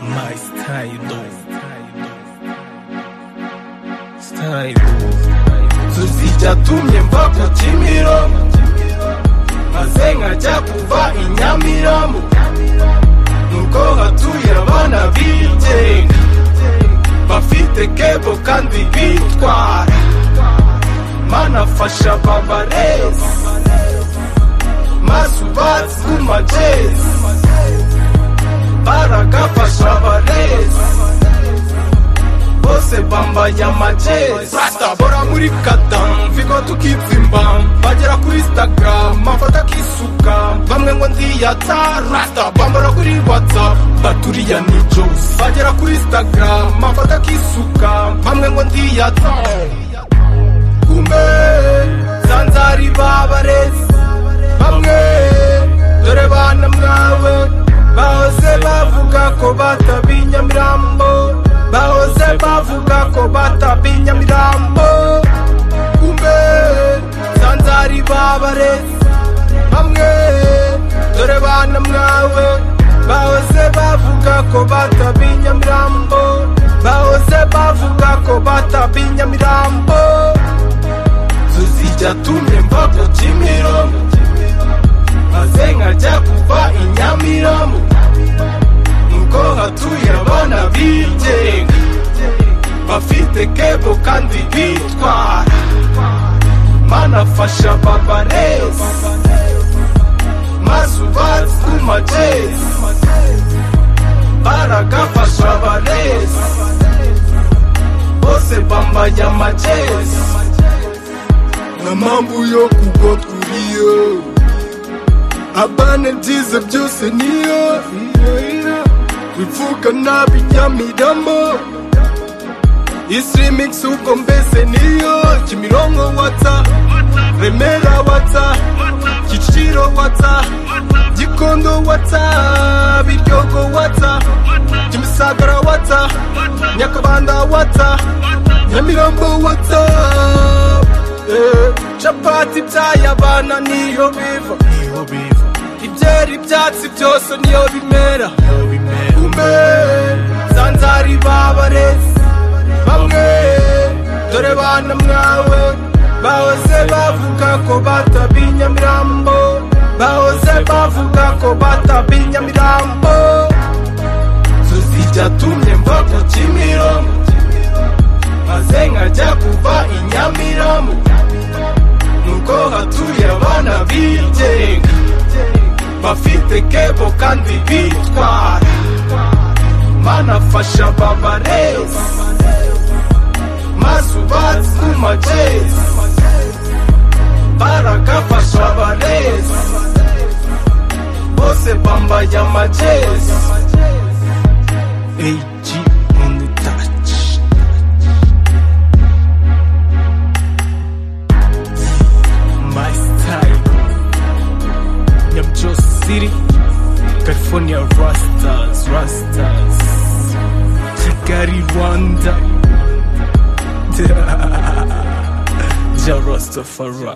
nice time tuzijya tumye mva ku kimiro maze nkajya kuva i nyamirambo nuko hatuye abana bigenga bafite kebo kandi bitwara mana fasha babarezi mazi ubatsi ku majezi baragafasha abarezi bose bambaye amajezi bora muri kadamvi ngo tukitsimba bagera kuri instagram mafoto akisuka bamwe ngo ndiyata rasta bambara kuri whatsapp baturiya ni jose bagera kuri instagram mafoto akisuka bamwe ngo ndiyata kumbe zanzari babarezi bamwe dore bana mwawe bahoze bavuga ko batabiye nyamirambo bahoze bavuga ko batabiye nyamirambo kumbe zanzari babarezi bamwe dore bana mwawe bahoze bavuga ko batabiye nyamirambo bahoze bavuga ko batabiye nyamirambo tuzijya tumyemva ku kimironko maze nkajya kuva i nyamirambo nuko hatuye abana bigenga bafite kebo kandi bitwara mana fasha babarezi maze ubatsi ku majezi baragafasha abarezi bose bambaye amajezi nta mpamvu yo kugwa turiyo abana byiza byose niyo bivuga nabi nyamiramo isirimikisi ubwo mbese niyo kimironko watsa remera watsa kiciro watsa gikondo watsa biryogo watsa kimisagara watsa nyakabanda watsa nyamirambo watsa Eh, capati by'ayabana niyo biva ibyera ibyatsi byose niyo bimera kumbe zanzari babarezi bamwe dore bana mwawe bahoze bavuga ko batabiye nyamirambo bahoze bavuga ko batabiye nyamirambo tuzijya tumye mva ku kimironko maze nkajya kuva i nyamirambo nuko hatuye abana bigenga bafite kebo kandi bitwara banafasha babarezi maze ubatsi ku majezi baragafasha abarezi bose bambaye amajezi AG on the touch my style. Nyam Jos City, California Rastas, Rastas, Kigali, Rwanda. Ja Rastafari.